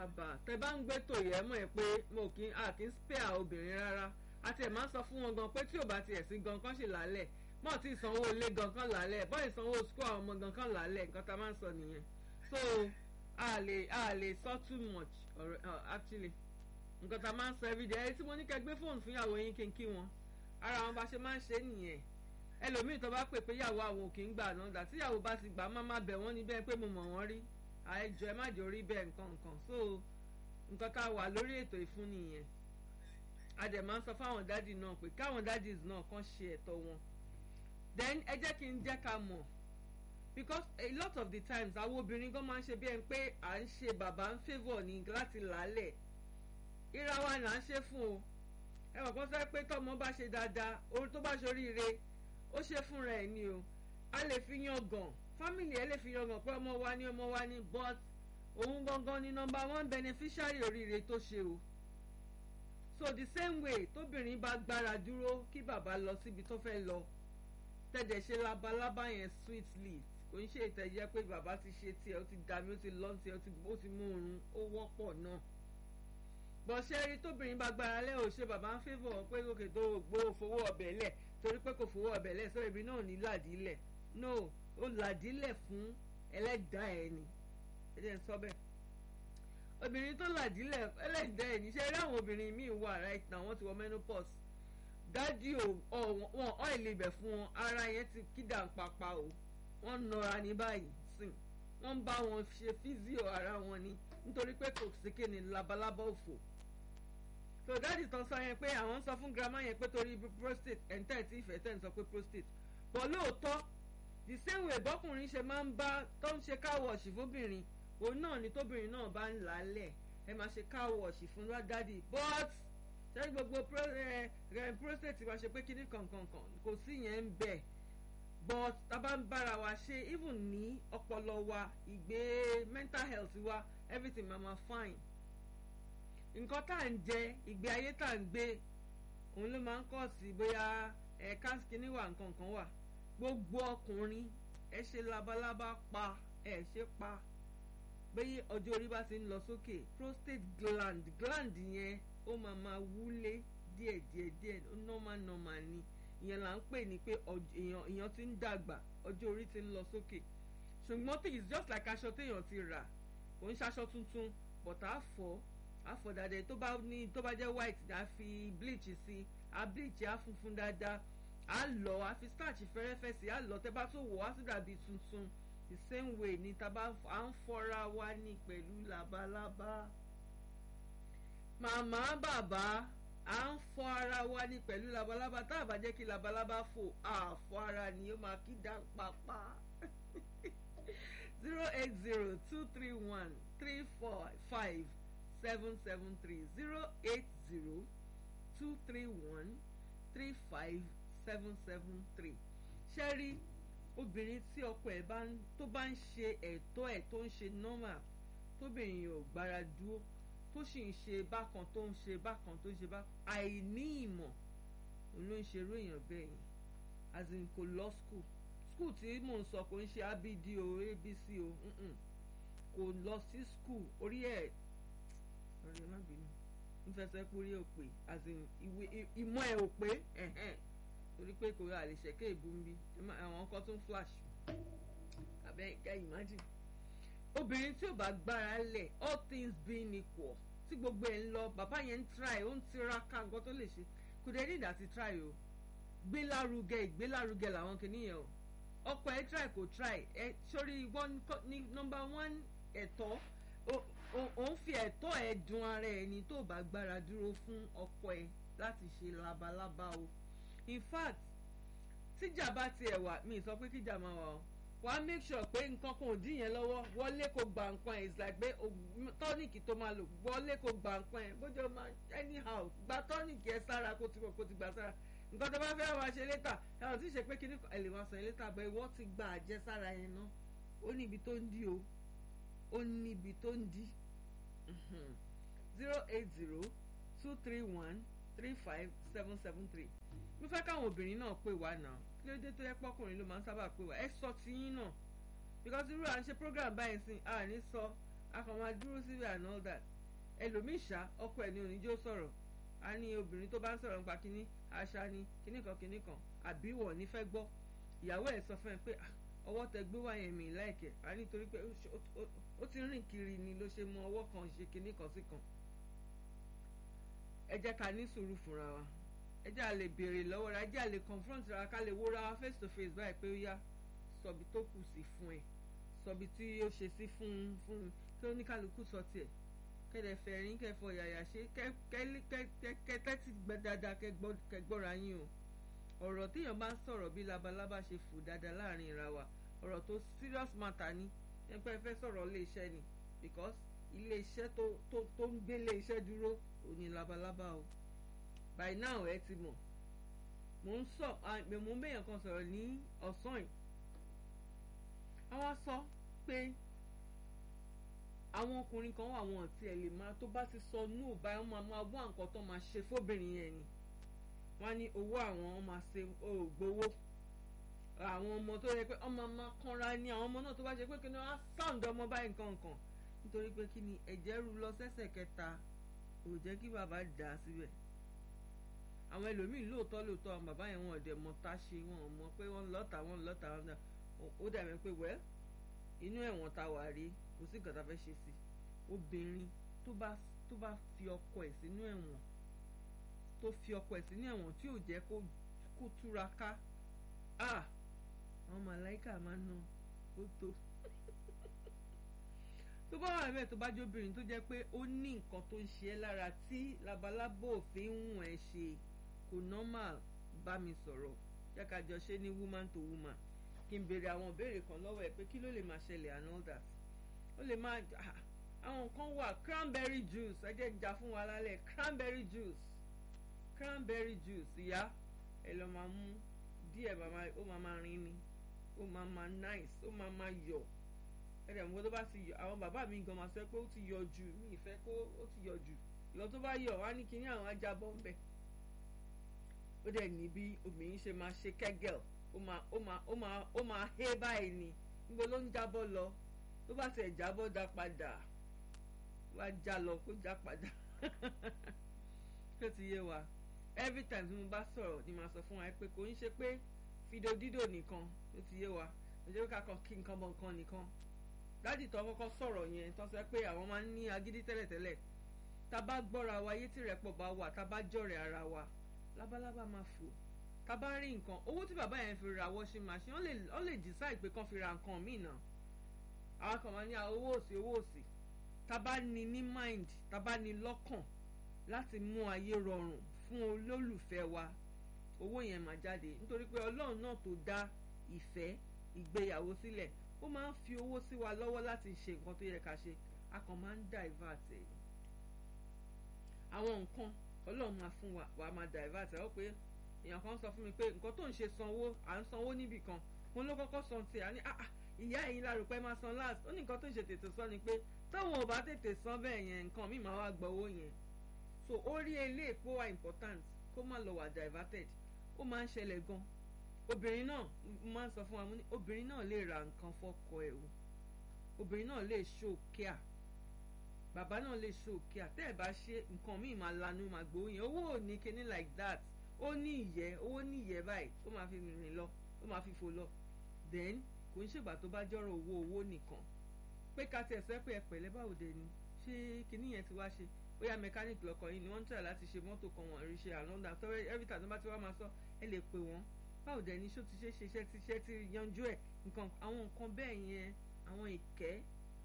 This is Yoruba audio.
àbà tẹ bá ń gbé tòyẹ mọ̀ ẹ́ pé mo kì í à kì í spare obìnrin rárá àti ẹ̀ máa ń sọ fún wọn gan pé tí ò bá tiẹ̀ sí gan kan ṣì lálẹ̀ mọ̀ tí ìsanwó ilé gan kan lálẹ̀ bọ́ ìsanwó school àwọn ọmọ gan kan lálẹ̀ nǹkan tá a máa ń sọ nìyẹn so a lè a lè sọ too much or, uh, actually nǹkan tá a máa ń sọ everyday ẹ tí mo ní kẹ́ gbé fóònù fún ìyàwó yín kí n kí wọn ara wọn bá ṣe máa ń ṣe nìyẹn ẹlòmíì tó bá pè pé ìyàwó àwọn ò kì í gbà náà dà tí ìyàwó bá ti gbà má má bẹ̀ wọ́n ní bẹ́ẹ̀ pé mo mọ̀ wọ́n rí àìjọ ẹ má jẹ́ orí bẹ́ẹ̀ nǹkan nǹkan so nǹkan tá a wà lórí ètò ìfún nìyẹn a dẹ̀ máa ń sọ fáwọn dádì náà pé káwọn dádìs náà kàn ṣe ẹ̀tọ́ wọn then ẹ jẹ́ kí n jẹ́ ká mọ̀ because a lot of the times àwọn obìnrin gan máa ń ṣe bí ẹni pé à ń ṣe bàbá ń favour ní láti làálẹ̀ ìra wa là ń ṣe fún o ẹ mọ̀ kán sọ pé tọ́mọ bá ṣe dáadáa ohun tó bá ṣoríire ó ṣe fúnra ẹ̀ ni o a lè fi yan gàn family ẹ lè fi yan gàn pé ọmọ wa ni ọmọ wa ni but òun gangan ni number one beneficiary oríire tó ṣe o so the same way tóbìnrin bá gbára dúró kí bàbá lọ síbi tó fẹ́ lọ tẹ̀dẹ̀ ṣe labalábá yẹn sweetly kò ń ṣe ìtẹ̀jẹ́ pé bàbá ti ṣe tiẹ̀ ó ti dàmí ó ti lọ́ tiẹ̀ ó ti mú oorun ó wọ́pọ̀ náà bọ̀ ṣe rí tóbìnrin bá gbára lẹ́ ò ṣe bàbá ń fẹ́fọ̀ pé òkè tó gbó fowó ọbẹ̀ lẹ̀ torí pé kò fowó ọbẹ̀ lẹ̀ sọ́rọ̀ ibi náà ní làdílẹ̀ no ó làdílẹ̀ fún ẹlẹ́dàá ẹ̀ ni ẹ jẹ́ n sọ bẹ́ẹ̀ obìnrin tó làdílẹ̀ ẹlẹ́dàá ẹ̀ ní ṣe rí àwọn obìnrin míì wà right now wọ́n ti wọ menopause dádì ò wọn ọ́ìlì ibẹ̀ fún wọn ara yẹn ti kídà ń papà o wọ́n nọra ní báyìí sìn wọ́n ń bá wọn ṣe físíò ara wọn ni nítorí pé kò sí kéne labalábá òfò so dáàdì tán sọ yẹn pé àwọn ń sọ fún grandma yẹn pé torí prostate ẹ̀ńtẹ́ tí ìfẹ́ tẹ̀ ń sọ pé prostate bọ̀ lóòótọ́ the same way bọ́kùnrin ṣe máa ń bá tó ń ṣe káwọ̀ọ̀ṣì fóbìnrin òun náà ni tóbìnrin náà bá ń làálẹ̀ ẹ máa ṣe káwọ̀ọ̀ṣì fún dáàdì but ṣé gbogbo prostate máa ṣe pé kíní kankankan kò sí yẹn ń bẹ̀ but tá a bá ń bára wa ṣe even ní ọpọlọ wa ìgbé mental health wa everything ma ma fine nǹkan tá à ń jẹ ìgbé ayé tá à ń gbé òun ló máa ń kọ́ sí bóyá ẹ̀ káskínní wà nǹkan kan wà gbogbo ọkùnrin ẹ ṣe labalábá pa ẹ ṣe pa bẹ́ẹ̀ ọjọ́ orí bá ti ń lọ sókè prostate gland gland yẹn ó máa ma wúlé díẹ̀ díẹ̀ díẹ̀ normal normal ni ìyẹn là ń pè ní pé èèyàn èèyàn ti ń dàgbà ọjọ́ orí ti ń lọ sókè ṣùgbọ́n tí it's just like aṣọ téèyàn ti rà kò ń ṣaṣọ tuntun but á fọ á fọ dáadáa tó bá ní tó bá jẹ́ white á fi bleach sí á bleach á funfun dáadáa á lọ á fi starch fẹ́rẹ́fẹ́ sí á lọ tẹ́ bá tó wọ̀ á sì dàbí tuntun the same way ni tá à ń fọra wa ní pẹ̀lú labalábá màmá bàbá à ń fọ ara wa ní pẹ̀lú labalábá tá a bá jẹ́ kí labalábá fò àfọ ara ni ó máa kí dá pápá zero eight zero two three one three four five seven seven three zero eight zero two three one three five seven seven three ṣẹ́rí obìnrin tí ọkọ ẹ̀ bá tó bá ń ṣe ẹ̀tọ́ ẹ̀ tó ń ṣe normal tóbìnrin yóò gbára dúró tó sì ń ṣe bákan tó ń ṣe bákan tó ń ṣe bákan àìní ìmọ̀ òun ló ń ṣe irú èèyàn bẹ́ẹ̀ yẹn as in kò lọ school school tí mò ń sọ kò ń ṣe abd o abc o kò lọ sí school orí ẹ̀ ọ̀rẹ́ má bínú nífẹsẹ̀ pé orí ẹ̀ ò pé as in ìwé ìmọ̀ ẹ̀ ò pé torí pé kò rà lè ṣẹ̀kẹ́ ìbú ń bí àwọn ọkọ̀ tó ń flash abẹ́ ìka imagine obìnrin tí ò bá gbára lẹ̀ all things being equal tí gbogbo ẹ̀ ń lọ bàbá yẹn ń try ó ń tiraka nǹkan tó lè ṣe kò dé ní ìdásí try o gbélárugẹ ìgbélárugẹ làwọn kìnìyàn o ọkọ ẹ try kò try ẹ sórí one ní number one ẹ̀tọ́ ò ń fi ẹ̀tọ́ ẹ dun ara ẹ ní tó bá gbára dúró fún ọkọ ẹ láti ṣe labalábá o in fact tíjà bá tiẹ̀ wà mí sọ pé kíjà máa wà o wàá make sure pé nǹkan kan ò dín yẹn lọ́wọ́ wọlé kó gba nǹkan ẹ̀ it's like pé tọ́nìkì tó máa lò wọlé kó gba nǹkan ẹ̀ bójú ọmọ anyhow gba tọ́nìkì ẹ̀ sára kó ti kó ti gbà sára nǹkan tó bá fẹ́ wá ṣe létà ẹ̀wọ̀n tí ì ṣe pé kíní ẹ̀ lè wá sọ yẹn létà bẹ́ẹ̀ wọ́n ti gba àjẹsára yẹn ná ó ní ibi tó ń dí o ó ní ibi tó ń dí zero eight zero two three one three five seven seven three mo fẹ́ káwọn obìnrin náà pè wá náà kí ló dé tó yẹ pọ́kùnrin ló máa ń sábà pè wá ẹ sọ tiyín náà because irú à ń ṣe program báyìí sìn à ní sọ a kàn máa dúró síbẹ̀ and all that ẹlòmíì ṣá ọkọ ẹ̀ ní oníjó sọ̀rọ̀ a ní obìnrin tó bá ń sọ̀rọ̀ nípa kínní àṣà ni kínní kan kínní kan àbí wọ̀ ní fẹ́ gbọ́ ìyàwó ẹ̀ sọ fún ẹ pé ọwọ́ tẹ gbé wáyé mi láìkẹ́ a nítorí pé ó ti rìn kiri ni ló ṣe mú ọwọ́ kan ṣe kínní kan sí kan ẹ jẹ́ ká ní sùúrù fúnra wa ẹ jẹ́ à lè béèrè lọ́wọ́ ra ẹ jẹ́ à lè confront ra ká lè wóra wa face to face báyìí pé ó yá sọ̀bi tó kù sí fún ẹ sọ̀bi tí ó ṣe sí fún fún kí oníkálukú sọ tiẹ̀ kẹ́lẹ̀ fẹ̀rín kẹfọ yàyà ṣe kẹ́tẹ́tì gbẹ dáadáa kẹgbọ́ra yín o ọ̀rọ̀ téèyàn bá ń sọ̀rọ̀ bí labalábá ṣe fò dáadáa láàrin ìra wa ọ̀rọ̀ tó serious matter ni ẹgbẹ́ fẹ́ sọ̀rọ̀ ilé iṣẹ́ ni because ilé iṣẹ́ tó tó tó ń gbé ilé iṣẹ́ dúró òní labalábá o by now ẹ ti mọ̀ mò ń sọ mò ń bẹ̀yàn kan sọ̀rọ̀ ní ọ̀sán yìí àwa sọ pé àwọn ọkùnrin kan wà wọn àti ẹ̀ lè máa tó bá ti sọ nù báyìí wọ́n máa máa wá nǹkan tó máa ṣe fóbìnrin yẹn ni wọ́n ní owó àwọn máa ṣe ògbówó àwọn ọmọ tó yẹ pé ọmọ máa kanra ní àwọn ọmọ náà tó bá ṣe pé kí ni wọ́n á sáǹdì ọmọ báyìí nǹkan nǹkan nítorí pé kí ni ẹ̀jẹ̀ rú lọ sẹ́sẹ̀ kẹta kò jẹ́ kí bàbá dà á síbẹ̀ àwọn ẹlòmíín lóòótọ́ lóòótọ́ àwọn bàbá yẹn wọn ò dẹ̀ mọ tá a ṣe wọn ò mọ pé wọ́n lọ́ta wọn lọ́ta wọn náà ó dàbí pé wẹ́ẹ́ inú ẹ̀wọ̀n tá a wà rí kò sí nǹkan tá a fẹ́ ṣe sí obìnrin tó bá tó bá fi ọkọ ẹ̀ sínú ẹ̀wọ̀n tó fi ọkọ ẹ̀ sínú ẹ̀wọ̀n tí ò jẹ́ kó kó túra ká àwọn màláìkà máa ná ó tó tó bá wà bẹ́ẹ̀ tó bá jóbìnrin tó jẹ́ pé ó ní nǹkan tó ń ṣe ẹ́ lára tí labalábó òfin ń wọ̀n ẹ́ ṣe kò normal bá mi sọ̀rọ̀ jẹ́ ká jọ ṣe ní woman to woman kí n béèrè àwọn ìbéèrè kan lọ́wọ́ ẹ̀ pé kí ló lè máa ṣẹlẹ̀ and all that ó lè máa àwọn nǹkan wà cranberry juice ẹ jẹ́ ìjà fún wa lálẹ́ cranberry juice cranberry juice ìyá ẹ lọ máa mú díẹ̀ ó máa máa rin ni ó máa máa nice ó máa máa yọ̀ ẹ̀rẹ̀ mọ́ tó bá ti yọ̀ àwọn bàbá mi gan máa sọ pé ó ti yọ̀ jù mí ìfẹ́ kó ó ti yọ̀ jù ìlọ tó bá yọ̀ wá ní kíní àwọn ajábọ̀ ń bẹ̀ ó dẹ̀ ní bí obìnrin ṣe máa ṣe kẹ́gẹ̀l ó máa ó máa ó máa ó máa hé báyìí ni níbo ló ń jábọ́ lọ tó bá tẹ̀ jábọ́ dá padà wá já lọ kó já padà tó ti yé wa every time tí mo bá sọ̀rọ̀ ni màá sọ fún wa pé kò ń ṣe pé fídíò dídò nìkan tó ti yé wa òjò ká kan kí nǹkan bọ̀ nǹkan nìkan dádì tó kọ́kọ́ sọ̀rọ̀ yẹn tó sọ pé àwọn máa ń ní agídí tẹ́lẹ̀tẹ́lẹ̀ tá a bá gbọ́ra wa yé tí rẹ̀pọ̀ bá wà tá a bá jọ̀rẹ̀ ara wa lábálábá máa fò tá a bá rí nǹkan owó tí bàbá yẹn fi ra washing machine ó lè decide pé kán fi ra nǹkan míì náà àwọn kan máa ní owó òsì owó òsì tá a bá ní ní mind tá a bá ní lọ́kàn láti mú ayé rọrùn fún olólùfẹ́ wa owó yẹn máa jáde nítorí pé ọlọ́run náà tó dá ìfẹ́ ìgbéyàwó sílẹ̀ ó máa ń fi owó sí wa lọ́wọ́ láti ṣe nǹkan tó yẹ ká ṣe a kàn máa ń divert ẹ̀ àwọn nǹkan ọlọ́run máa fún wa wàá máa divert ẹ̀ ó pé èèyàn kan sọ fún mi pé nǹkan tó ń ṣe sanwó à ń sanwó níbì kan mo ló kọ́kọ́ san tiẹ̀ á ní ah ìyá ẹ̀yin lárò pé máa san last ó ní nǹkan tó ń ṣe tètè sọ ni pé táwọn ò bá tètè san bẹ́ẹ̀ yẹn nǹkan míì máa wá gbọ́ owó yẹn so ó rí ilé èpò wa important kó má lọ wà diverted ó máa ń ṣẹlẹ̀ gan obìnrin náà máa ń sọ fún wa mo ní obìnrin náà lè ra nǹkan fọ́kọ ẹ̀ o obìnrin náà lè show care bàbá náà lè show care tẹ́ ẹ̀ bá ṣe nǹkan míì máa lanu máa gbowó yẹn owó ò ní kíní like that ó ní ìyẹ́ owó ní ìyẹ́ báyìí ó máa fi rìn lọ ó máa fi fò lọ then kò ń ṣègbà tó bá jọ́rọ̀ owó owó nìkan pé ká tiẹ̀ sẹ́ pé ẹ pẹ̀lẹ́ báwo dẹ̀ ni ṣé kíní yẹn ti wá ṣe bóyá mẹkáníìkì lọkọ̀ yìí ni wọ́n ń tẹ̀ láti ṣe mọ́tò kan wọ̀n rí ṣe ànọ́dà tọ́rẹ́ every time tó bá ti wá máa sọ ẹ lè pè wọ́n báwo dẹ̀ ni ṣó ti ṣe ṣe iṣẹ́ ti ṣe ti yanjú ẹ̀ nǹkan àwọn nǹkan bẹ́ẹ̀ yẹn àwọn ìkẹ́